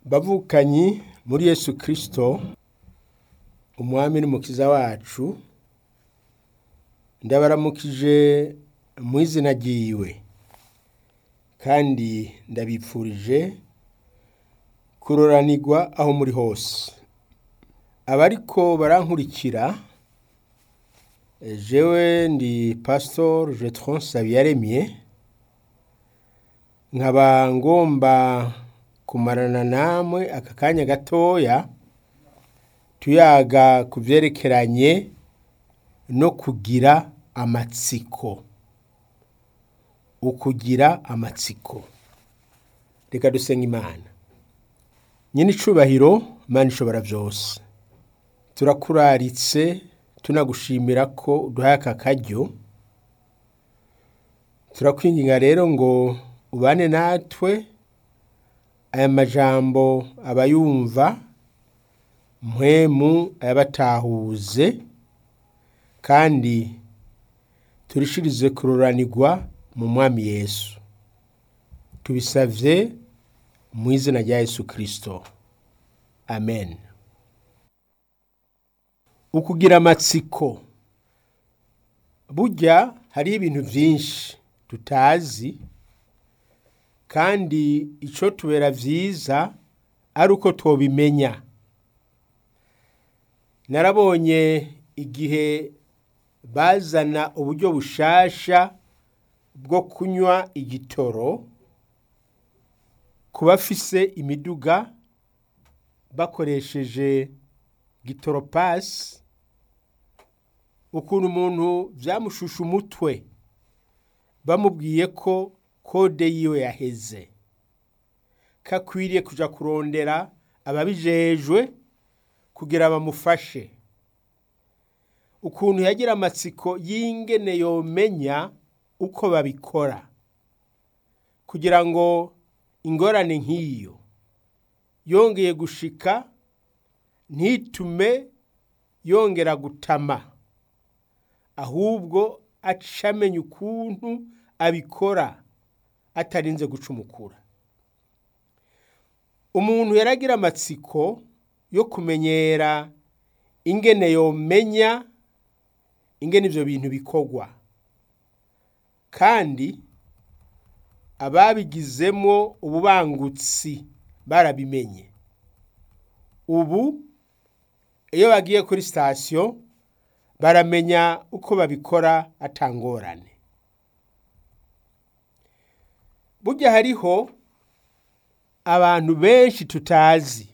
bavukanyi muri yesu kirisito umwami n'umukiza wacu ndabaramukije mu izina ryiwe kandi ndabipfurije kuroranirwa aho muri hose abariko barankurikira jewe ndi pasitori jetron sabiyaremye nkaba ngomba kumarana namwe aka kanya gatoya tuyaga ku vyerekeranye no kugira amatsiko ukugira amatsiko reka dusenga imana nyine icubahiro imana ishobora byose turakuraritse tunagushimira ko uduhaye aka karyo turakwinginga rero ngo ubane natwe aya majambo abayumva mpwemu ayabatahuze kandi turishirize kuroranirwa mu mwami yesu tubisavye mu izina rya yesu kirisito amen ukugira amatsiko burya hariho ibintu byinshi tutazi kandi ico tubera vyiza ari uko twobimenya narabonye igihe bazana uburyo bushasha bwo kunywa igitoro ku bafise imiduga bakoresheje gitoropasi ukuntu umuntu byamushusha umutwe bamubwiye ko kode yiwe yaheze kakwiriye kuja kurondera ababijejwe kugira bamufashe ukuntu yagira amatsiko y'ingene yomenya uko babikora kugira ngo ingorane nk'iyo yongeye gushika ntitume yongera gutama ahubwo acamenya ukuntu abikora atarinze gucumukura umuntu yaragira amatsiko yo kumenyera ingene yomenya ingene ivyo bintu bikorwa kandi ababigizemwo ububangutsi barabimenye ubu iyo bagiye kuri sitasiyo baramenya uko babikora atangorane burya hariho abantu benshi tutazi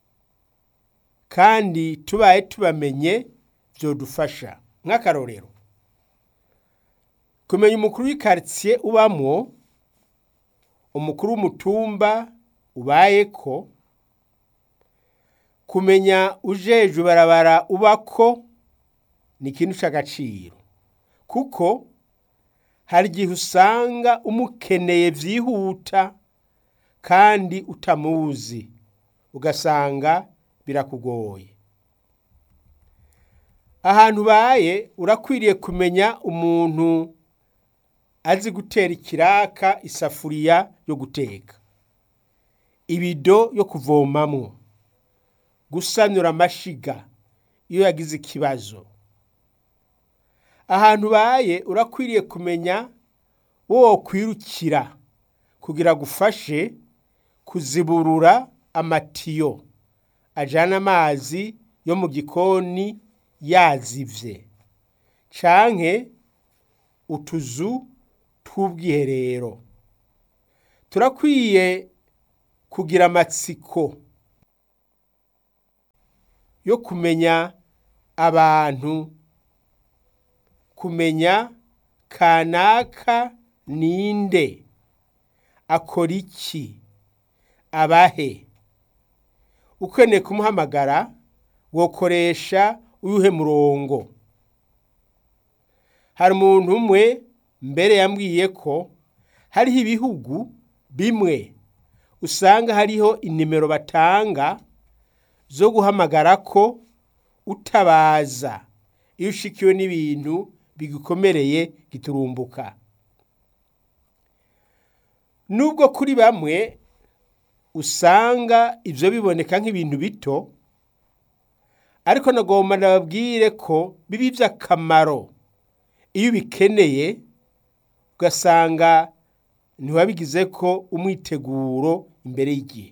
kandi tubaye tubamenye byodufasha nk'akarorero kumenya umukuru w'ikaritsiye ubamwo umukuru w'umutumba ubayeko kumenya ujejwe barabara ubako ni ikintu cy'agaciro kuko hari igihe usanga umukeneye byihuta kandi utamuzi ugasanga birakugoye ahantu ubaye urakwiriye kumenya umuntu azi gutera ikiraka isafuriya yo guteka ibido yo kuvomamwo gusanura amashiga iyo yagize ikibazo ahantu ubaye urakwiriye kumenya wo kwirukira kugira gufashe kuziburura amatiyo ajana amazi yo mu gikoni yazivye canke utuzu tw'ubwiherero turakwiye kugira amatsiko yo kumenya abantu kumenya kanaka ninde akora iki abahe ukeneye kumuhamagara wokoresha uyuhe murongo hari umuntu umwe mbere yambwiye ko hariho ibihugu bimwe usanga hariho inimero batanga zo guhamagara ko utabaza iyo ushikiwe n'ibintu bigukomereye giturumbuka nubwo kuri bamwe usanga ivyo biboneka nk'ibintu bito ariko nagomba nababwire ko biba ivy'akamaro iyo ubikeneye ugasanga ntiwabigizeko umwiteguro imbere y'igihe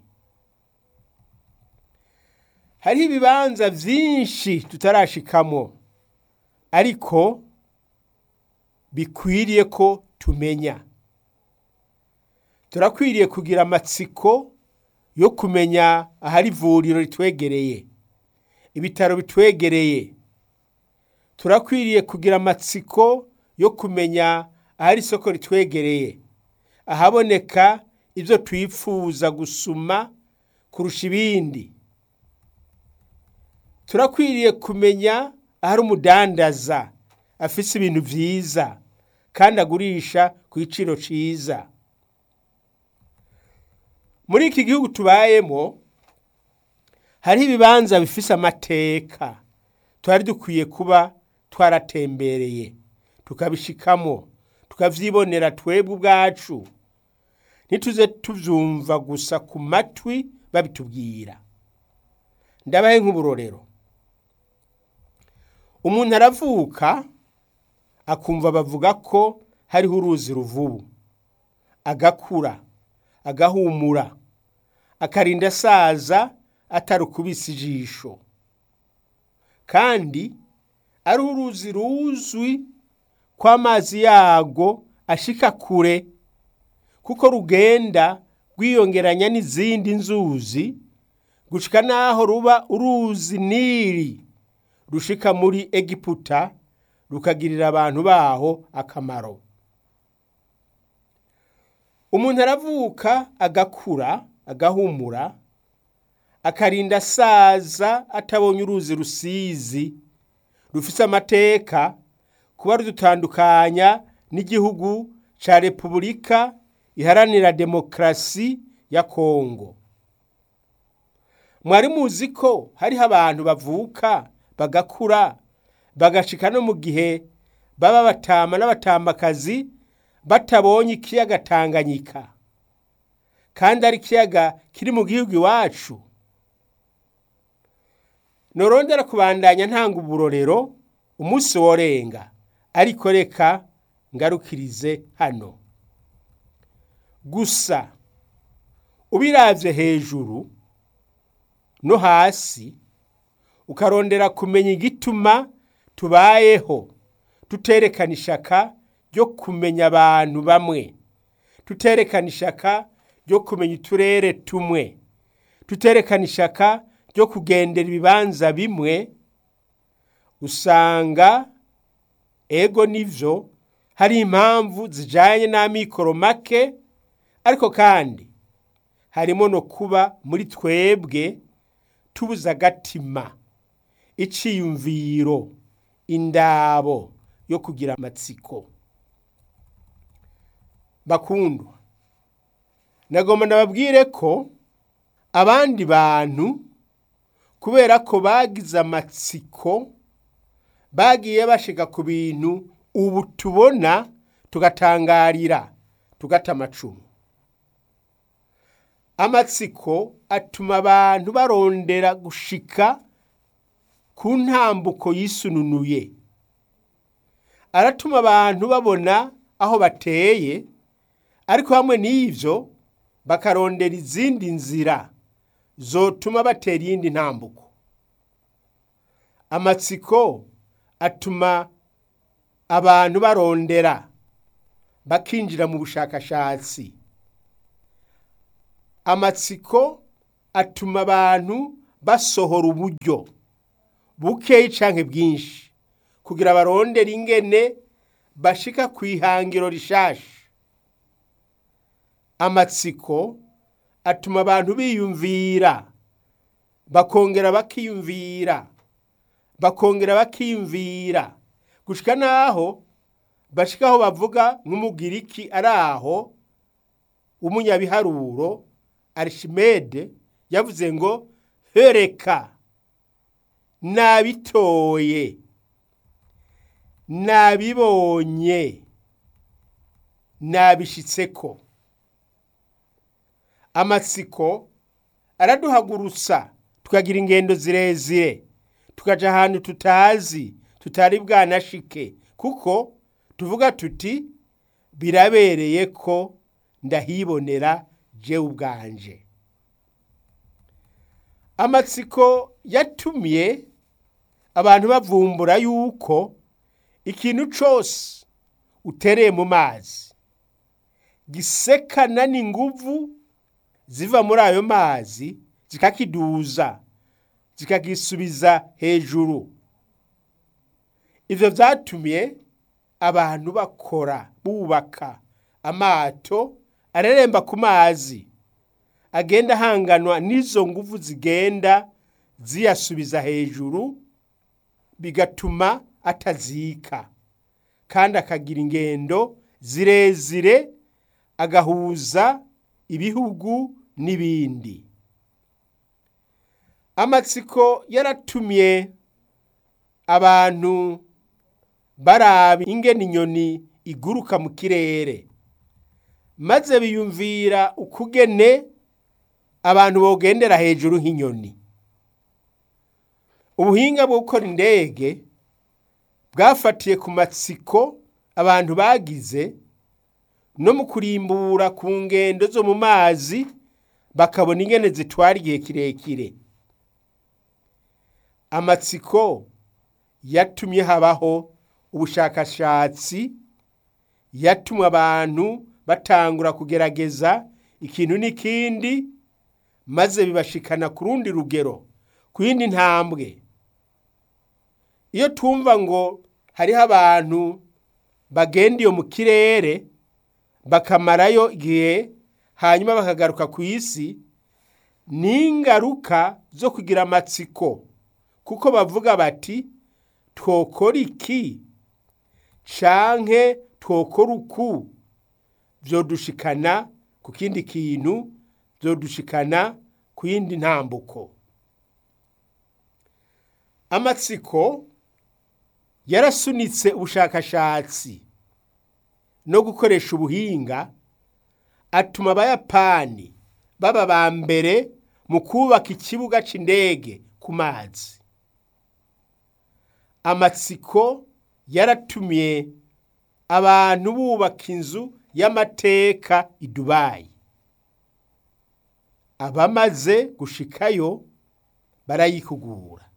hariho ibibanza vyinshi tutarashikamwo ariko bikwiriye ko tumenya turakwiriye kugira amatsiko yo kumenya ahari ivuriro ritwegereye ibitaro bitwegereye turakwiriye kugira amatsiko yo kumenya ahari isoko ritwegereye ahaboneka ibyo twifuza gusuma kurusha ibindi turakwiriye kumenya ahari umudandaza afise ibintu vyiza kandi agurisha ku giciro ciza muri iki gihugu tubayemo hariho ibibanza bifise amateka twari dukwiye kuba twaratembereye tukabishikamo tukavyibonera twebwe ubwacu ntituze tuvyumva gusa ku matwi babitubwira ndabahe nk'uburorero umuntu aravuka akumva bavuga ko hariho uruzi ruvubu agakura agahumura akarinda asaza atarukubise ijisho kandi ari uruzi ruzwi ko amazi yago ashika kure kuko rugenda rwiyongeranya n'izindi nzuzi gushika naho ruba uruzi nili rushika muri egiputa rukagirira abantu baho akamaro umuntu aravuka agakura agahumura akarinda asaza atabonye uruzi rusizi rufise amateka kuba rudutandukanya n'igihugu ca repubulika iharanira demokarasi ya kongo mwari muzi ko hariho abantu bavuka bagakura bagashika no mu gihe baba batama n'abatamakazi batabonye ikiyaga tanganyika kandi ari ikiyaga kiri mu gihugu iwacu norondera kubandanya ntanga uburorero umunsi worenga ariko reka ngarukirize hano gusa ubiravye hejuru no hasi ukarondera kumenya igituma tubayeho tuterekana ishaka ryo kumenya abantu bamwe tuterekana ishaka ryo kumenya uturere tumwe tuterekana ishaka ryo kugendera ibibanza bimwe usanga ego nivyo hari impamvu zijanye n'amikoro make ariko kandi harimo no kuba muri twebwe tubuza agatima iciyumviro indabo yo kugira amatsiko bakundwa nagomba ndababwire ko abandi bantu kubera ko bagize amatsiko bagiye bashika ku bintu ubu tubona tugatangarira tugata amacumu amatsiko atuma abantu barondera gushika ku ntambuko yisununuye aratuma abantu babona aho bateye ariko hamwe n'ivyo bakarondera izindi nzira zotuma batera iyindi ntambuko amatsiko atuma abantu barondera bakinjira mu bushakashatsi amatsiko atuma abantu basohora uburyo bukeyi canke bwinshi kugira barondere ingene bashika ku ihangiro rishasha amatsiko atuma abantu biyumvira bakongera bakiyumvira bakongera bakiyumvira gushika naho bashika aho bavuga nk'umugiriki ari aho umunyabiharuro arishimede yavuze ngo hereka nabitoye nabibonye nabishitseko amatsiko araduhagurutsa tukagira ingendo zirezire tukaja ahantu tutazi tutari bwanashike kuko tuvuga tuti birabereye ko ndahibonera jewe ubwanje amatsiko yatumye abantu bavumbura yuko ikintu cose utereye mu mazi gisekana n'inguvu ziva muri ayo mazi zikakiduza zikagisubiza hejuru ivyo vyatumye abantu bakora bubaka amato areremba ku mazi agenda ahanganwa n'izo nguvu zigenda ziyasubiza hejuru bigatuma atazika kandi akagira ingendo zirezire agahuza ibihugu n'ibindi amatsiko yaratumye abantu baraba ingene inyoni iguruka mu kirere maze biyumvira ukugene abantu bogendera hejuru nk'inyoni ubuhinga bwo gukora indege bwafatiye ku matsiko abantu bagize no mu kurimbura ku ngendo zo mu mazi bakabona ingene zitwara igihe kirekire amatsiko yatumye habaho ubushakashatsi yatumye abantu batangura kugerageza ikintu n'ikindi maze bibashikana ku rundi rugero ku yindi ntambwe iyo twumva ngo hariho abantu bagenda iyo mu kirere bakamarayo igihe hanyuma bakagaruka ku isi ni ingaruka zo kugira amatsiko kuko bavuga bati twokora iki canke twokora uku vyodushikana ku kindi kintu vyodushikana ku yindi ntambuko amatsiko yarasunitse ubushakashatsi no gukoresha ubuhinga atuma abayapani baba ba mbere mu kubaka ikibuga c'indege ku mazi amatsiko yaratumye abantu bubaka inzu y'amateka i dubayi abamaze gushikayo barayikugura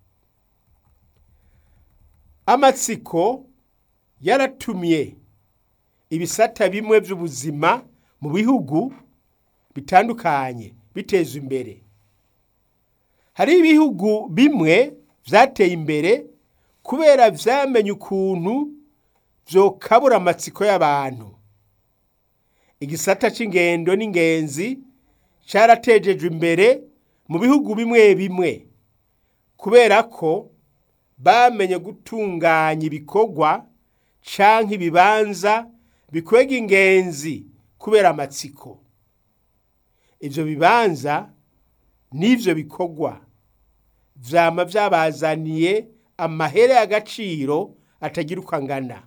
amatsiko yaratumye ibisata bimwe by'ubuzima mu bihugu bitandukanye biteza imbere hari ibihugu bimwe byateye imbere kubera vyamenye ukuntu vyokabura amatsiko y'abantu igisata c'ingendo n'ingenzi caratejejwe imbere mu bihugu bimwe bimwe kubera ko bamenye gutunganya ibikorwa canke ibibanza bikwega ingenzi kubera amatsiko ivyo bibanza n'ivyo bikorwa vyama vyabazaniye amahere y'agaciro atagira uko angana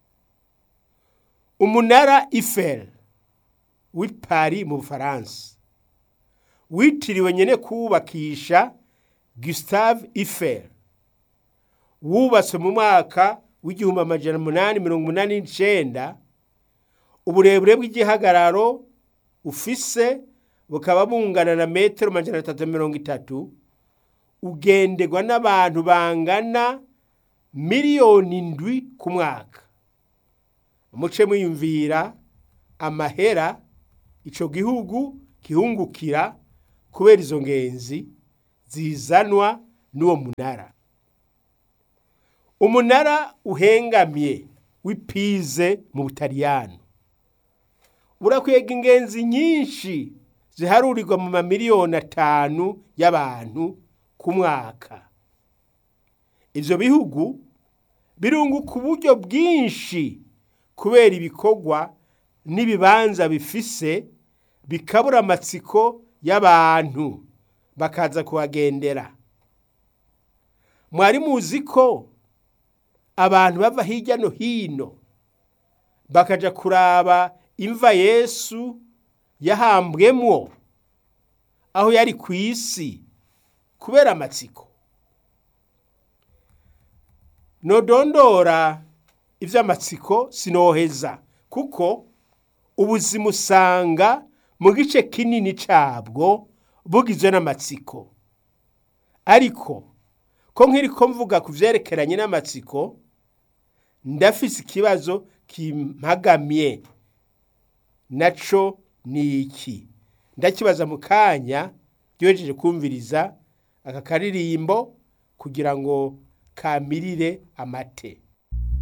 umunara Eiffel w'i Paris mu Bufaransa witiriwe nyene kuwubakisha Gustave Eiffel wubatswe mu mwaka w'igihumbi amajana umunani mirongo umunani n'icenda uburebure bw'igihagararo ufise bukaba bungana na metero amajana atatu mirongo itatu ugenderwa n'abantu bangana miliyoni indwi ku mwaka muce mwiyumvira amahera ico gihugu gihungukira kubera izo ngenzi zizanwa n'uwo munara umunara uhengamye w'ipize mu butaliyano urakwega ingenzi nyinshi ziharurirwa mu mamiliyoni atanu y'abantu ku mwaka ivyo bihugu birunguka uburyo bwinshi kubera ibikorwa n'ibibanza bifise bikabura amatsiko y'abantu bakaza kuhagendera mwari muzi ko abantu bava hirya no hino bakaja kuraba imva yesu yahambwemwo aho yari ku isi kubera amatsiko nodondora ivy'amatsiko sinoheza kuko ubuzima usanga mu gice kinini cabwo bugizwe n'amatsiko ariko ko nkiriko mvuga ku vyerekeranye n'amatsiko ndafise ikibazo kimpagamye naco ni iki ndakibaza mu kanya ryohejeje kumviriza aka karirimbo kugira ngo kamirire amate